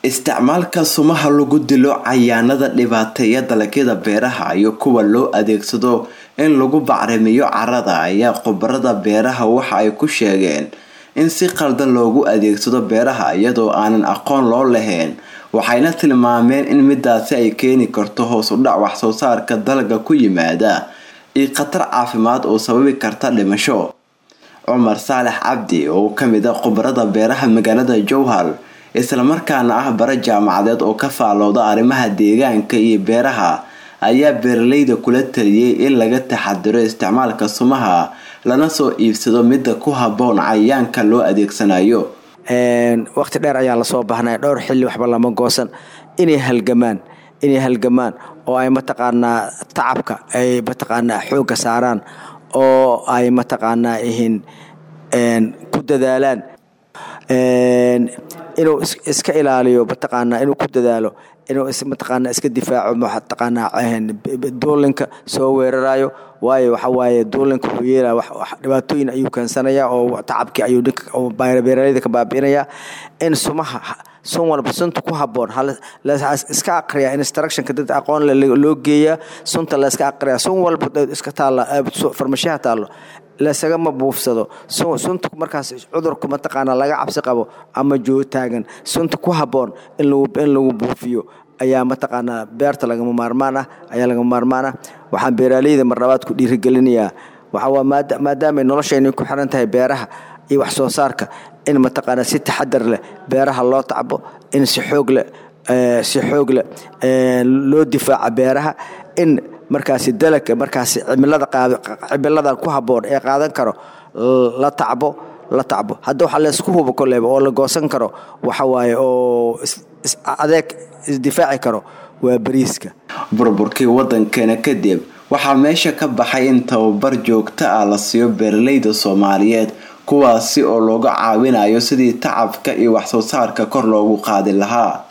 isticmaalka sumaha lagu dilo cayayaanada dhibaateeya dalagyada beeraha iyo kuwa loo adeegsado in lagu bacrimiyo carrada ayaa khubarada beeraha waxa ay ku sheegeen in si qaldan loogu adeegsado beeraha iyadoo aanan aqoon loo lahayn waxayna tilmaameen in midaasi ay keeni karto hoos u dhac wax soo saarka dalagga ku yimaada iyo khatar caafimaad oo sababi karta dhimasho cumar saalex cabdi oo kamid a khubarada beeraha magaalada jowhar islamarkaana ah bare jaamacadeed oo ka faalooda arrimaha deegaanka iyo beeraha ayaa beeraleyda kula taliyey in laga taxadiro isticmaalka sumaha lana soo iibsado midda ku haboon cayayaanka loo adeegsanayo waqti dheer ayaa lasoo baahnay dhowr xilli waxba lama goosan inay halgamaan inay halgamaan oo ay mataqaanaa tacabka ay mataqaanaa xoogga saaraan oo ay mataqaanaa ihin ku dadaalaan inuu iska ilaaliyo mataqaanaa inuu ku dadaalo inuu mataqaanaa iska difaaco mataqaanaa duulinka soo weerarayo waayo waxa waaye duulinka wuxuu yeelaya dhibaatooyin ayuu keensanaya oo tacabkii ayuu beeraleyda ka baabi'inaya in sumaha sun walba sunta ku haboon iska aqriya instructionka dad aqoon loo geeya sunta la iska aqriya sun walba iska taalla farmashiyaha taallo lasagama buufsado sunta markaas cudurku mataqaana laga cabsi qabo ama jootaagan sunta ku haboon in lagu buufiyo ayaa mataqaanaa beerta lagama maarmaan ah ayaa lagama maarmaan ah waxaan beeraaleyda marlabaad ku dhiirigelinayaa waxaa maadaama noloshayna ku xiran tahay beeraha iyo wax soo saarka in mataqaanaa si taxadar leh beeraha loo tacbo in si xoog leh si xoog leh loo difaaca beeraha in markaasi dalagka markaasi cimilada cimiladan ku haboon ee qaadan karo la tacbo la tacbo hadda waxaa laysku hubo koleyba oo la goosan karo waxa waaye oo adeeg isdifaaci karo waa bariiska burburkii wadankeena kadib waxaa meesha ka baxay in tababar joogto ah la siiyo beeraleyda soomaaliyeed kuwaasi oo looga caawinayo sidii tacabka iyo wax soo saarka kor loogu qaadi lahaa